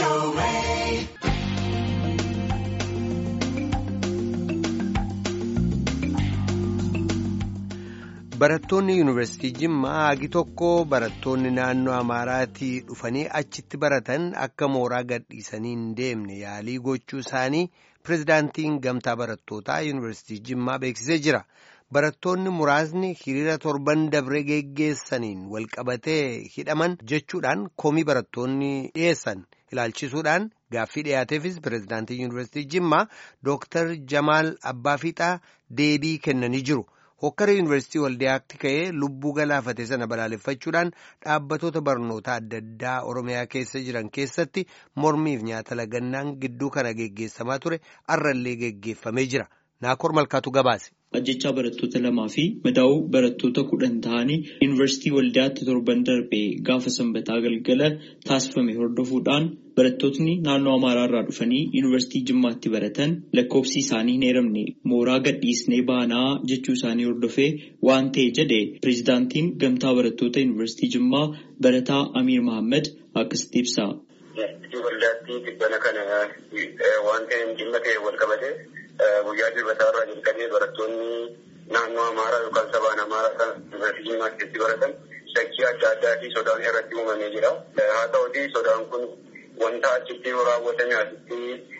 Barattoonni Yuunivarsiitii Jimmaa hagi tokko barattoonni naannoo Amaaraatii dhufanii achitti baratan akka mooraa gadhiisanii hin deemne yaalii gochuu isaanii pirezidaantiin gamtaa barattootaa Yuunivarsiitii Jimmaa beeksisee jira. Barattoonni muraasni hiriira torban dabree geggeessaniin walqabatee hidhaman jechuudhaan komii barattoonni dhiyeessan ilaalchisuudhaan gaaffii dhiyaateefis pirezidaantiin Yuunivarsiitii Jimmaa Dooktar Jamaal Abbaafiixaa deebii kennanii jiru. hokkara yuunivarsiitii waldiyaatti ka'ee lubbuu galaafate sana balaaleffachuudhaan dhaabbatoota barnoota adda addaa oromiyaa keessa jiran keessatti mormiif nyaata lagannaan gidduu kana geggeessamaa ture arrallee geggeeffamee jira naakoor malkaatu gabaase. ajjechaa barattoota lamaa fi madaa'uu barattoota kudhan ta'anii yuunivarsiitii waldiyaatti torban darbee gaafa sanbataa galgala taasifame hordofuudhaan barattootni naannoo amaaraa irraa dhufanii yuunivarsiitii jimmaatti baratan lakkoofsi isaanii hin eeramne mooraa gadhiisnee baanaa jechuu isaanii hordofee waan ta'e jedhe pireezidaantiin gamtaa barattoota yuunivarsiitii jimmaa barataa amiir mahammad akkasitti ibsa. Waldaatti tibbana kana waan ta'een dhimma ta'e wal qabate guyyaa dilbataa irraa jalqabee barattoonni naannoo amaaraa yookaan sabaan amaaraa kan yuunivarsiitii jimmaa keessatti baratan shakkii adda addaa fi sodaan irratti uumamee jira. Haa ta'uti sodaan kun wanta achitti raawwatame asitti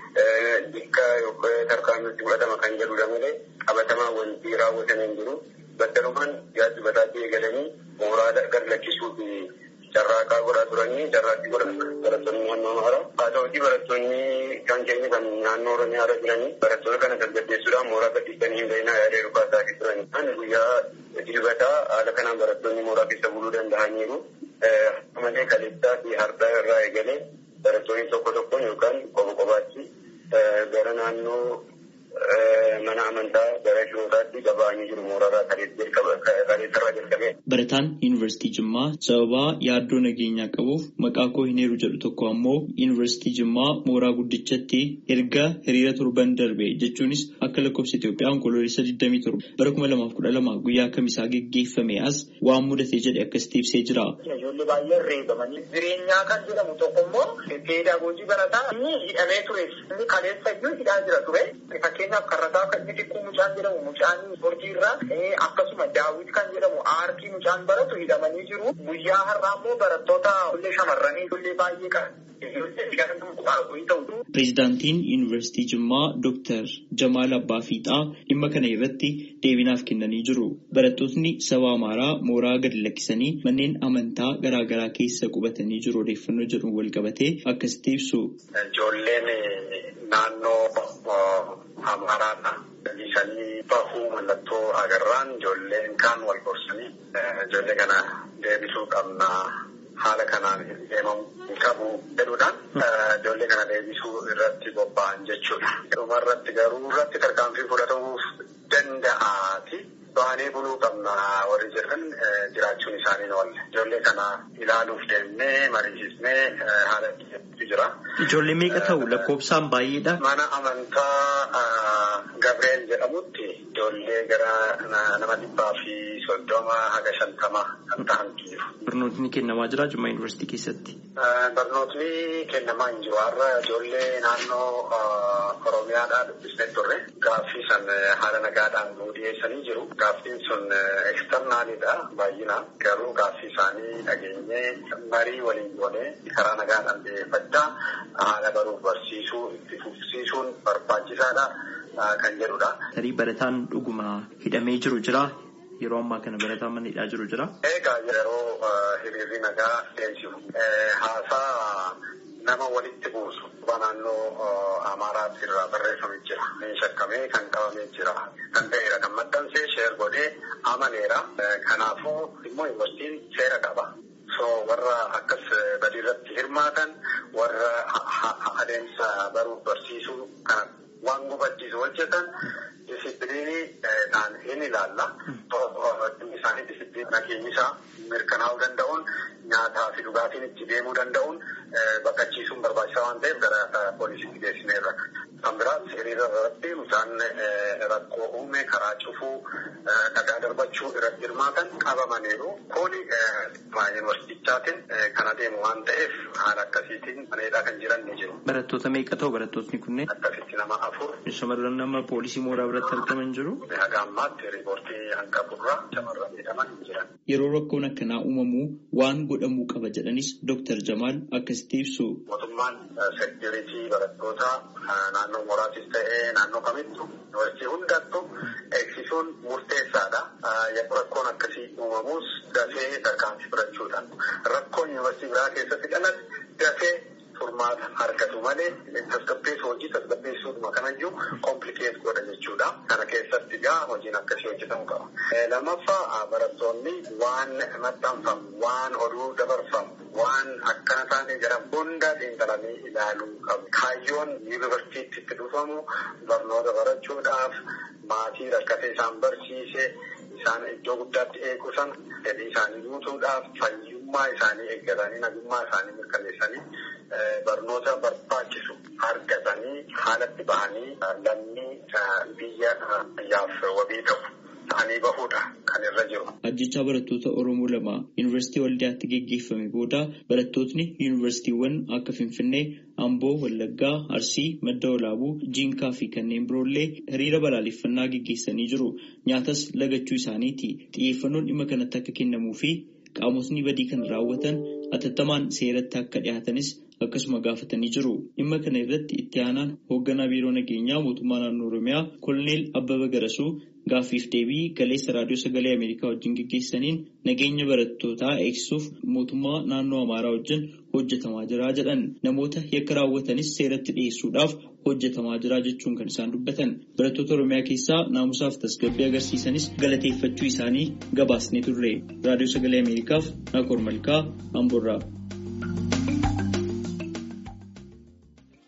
bakka yookaan tarkaanfitti fudhatama kan jedhudha malee qabatamaa wanti raawwatame hin jiru. Battalumaan guyyaa dilbataatti eegalanii mooraa gad lakkisuuf carraaqaa godhaa turanii carraaqqii godhan barattoonni naannoo amaaraa. Haa ta'uti barattoonni kan keenya kan naannoo oromiyaa irra jiranii barattoota kana tasgabbeessuudhaan mooraa gadhiisanii hin bahinaa yaada yeroo taasisanii turani. Ani guyyaa dilbataa haala kanaan barattoonni mooraa keessa buluu danda'aniiru. Malee kaleessaa fi hardaa irraa eegalee barattoonni tokko tokkoon yookaan qofa qofaatti gara naannoo mana amantaa gara shirootaatti gaba'anii jiru mooraa kaleessarraa jalqabee. Barataan yuunivarsiitii Jimmaa sababaa yaaddoo nageenyaa qabuuf maqaa koo hin heeru jedhu tokko ammoo yuunivarsiitii Jimmaa mooraa guddichatti erga hiriira torban darbe jechuunis akka lakkoofsa Itoophiyaa onkoloolessa 27 bara 2012 guyyaa kamisaa geggeeffame as waan mudate jedhe akkasitti ibsee jira. Ijoollee baay'een reebamanii jireenyaa kan jedhamu tokko immoo peedagoojii barataa inni hidhamee ture inni kaleessa iyyuu hidhaa jira ture fakkeenyaaf karrataa kan inni xiqqoo mucaan jedhamu mucaan ispoortii irraa akkasuma daawwit kan jedhamu aartii mucaan baratu hidhamanii jiru guyyaa har'aa immoo barattoota ijoollee shamarranii ijoollee baay'ee qabu. Pireezidaantiin Yuunivarsiitii Jimmaa Dooktar Jamaal Abbaafiixaa dhimma kana irratti deebinaaf kennanii jiru. Barattootni saba Amaaraa mooraa gadi lakkisanii manneen amantaa garaa garaa keessa qubatanii jiru odeeffannoo jedhuun wal qabatee akkasitti ibsu. Ijoolleen naannoo Amaaraadha. Isanii bahuu mallattoo agarraan ijoolleen kaan wal gorsanii ijoollee kana deebisuu qabna. haala kanaan deemamuu qabu jedhuudhaan ijoollee kana deebisuu irratti bobba'an jechuudha. Dhuma irratti garuu irratti tarkaanfii fudhatamuuf danda'aati. Baanee buluu qabna warri jedhan jiraachuun isaanii ni oolle. Ijoollee kana ilaaluuf deemnee mariisisnee haala itti jira. Ijoollee meeqa ta'u lakkoofsaan baay'eedha. Mana amantaa Gabreel jedhamutti ijoollee gara nama dhibbaa fi soddoma haga shantama kan ta'antu jiru. Barnootni kennamaa jira Jimmaa Yuunivarsiitii keessatti. Barnootni kennamaa hin jiru. Har'a ijoollee naannoo Oromiyaadhaa dubbisnee turre gaaffii san haala nagaadhaan nuu dhiyeessanii jiru. Gaaffiin sun eksternaalidha baay'inaan garuu gaaffii isaanii dhageenyee marii waliin goonee karaa nagaadhaan dhiyeeffachaa haala baruuf barsiisuu itti fufsiisuun barbaachisaadha kan jedhudha. Tarii barataan dhuguma hidhamee jiru jira. Yeroo ammaa kana barataan mana hidhaa jiru jira. Egaa yeroo hiriirri nagaa deemsifu haasaa nama walitti buusu naannoo Amaaraatti irraa barreeffamee jira. Shakkamee kan qabamee jira. Kan ta'eera kan maxxansee sheer godhee amaneera. Kanaafuu immoo yuunivarsiitiin seera qaba. So warra akkas badiirratti hirmaatan warra adeemsa baruuf barsiisuu kana waan gufachiisu hojjetan disipiliinii ta'an hin ilaalla. Isaanii disipiliinii nageenyisaa mirkanaa'uu danda'uun nyaataa fi dhugaatiin itti deemuu danda'uun baqachiisuun barbaachisaa waan ta'eef gara poolisiitti geessineerra. Kan biraas hiriira irratti isaan rakkoo uume karaa cufuu dhagaa darbachuu irratti hirmaatan qabamaniiru. Kuni yuunivarsiitichaatiin kan adeemu waan ta'eef haala akkasiitiin maneedhaa kan jiran ni jiru. Barattoota meeqa ta'u barattootni kunneen? Akkasitti nama afur. Shamarran nama poolisii mooraa biratti argaman jiru. Haga ammaatti riipoortii hanqaburraa shamarran jedhaman jiran. Yeroo rakkoon akkanaa uumamu waan godhamuu qaba jedhanis Dooktar Jamaal akkasitti ibsu. Mootummaan seekiriitii barattoota naannoo mooraatis ta'ee naannoo kamittu yuunivarsiitii hundattuu eegsisuun murteessaadha. Yeroo rakkoon akkasii uumamus dafee tarkaanfii fudhachuudhaan rakkoon yuunivarsiitii biraa keessatti dhalate dafee furmaata argatu malee tasgabbeessu hojii tasgabbeessuudhuma kanayyuu komplikeet godha jechuudha. Kana keessatti gaa hojiin akkasii hojjetamuu qaba. Lammaffaa barattoonni waan maxxanfamu, waan oduu dabarfamu, waan akkana taane jedhamu hunda xiinxalanii ilaaluu qabu. Kaayyoon yuunivarsiitiitti itti dhufamu barnoota barachuudhaaf maatii rakkatee isaan barsiise isaan iddoo guddaatti eegu sana fedhii isaanii guutuudhaaf fayyummaa isaanii eeggatanii nagummaa isaanii mirkaneessanii barnoota barbaachisu argatanii haalatti bahanii lammii biyya yaaf wabii ta'u ta'anii bahuudha kan irra jiru. Ajjechaa barattoota Oromoo lama Yuunivarsiitii Waldiyaatti geggeeffame booda barattootni yuunivarsiitiiwwan akka Finfinnee, Amboo, Wallaggaa, Arsii, Madda Walaabuu, Jiinkaa fi kanneen biroollee hiriira balaaleffannaa geggeessanii jiru. Nyaatas lagachuu isaaniiti. Xiyyeeffannoon dhimma kanatti akka kennamuu fi qaamotni badii kan raawwatan atattamaan seeratti akka dhiyaatanis akkasuma gaafatanii jiru. Dhimma kana irratti itti aanaan hoogganaa biiroo nageenyaa mootummaa naannoo Oromiyaa Koloneel Abbaba Garasuu gaaffiif deebii galeessa raadiyoo sagalee Ameerikaa wajjin geggeessaniin nageenya barattootaa eegsisuuf mootummaa naannoo Amaaraa wajjin hojjetamaa jira jedhan namoota yakka raawwatanis seeratti dhiyeessuudhaaf hojjetamaa jira jechuun kan isaan dubbatan barattoota Oromiyaa keessaa naamusaaf tasgabbii agarsiisanis galateeffachuu isaanii gabaasnee turre raadiyoo sagalee Ameerikaaf Nakoor Malkaa Amboorraa.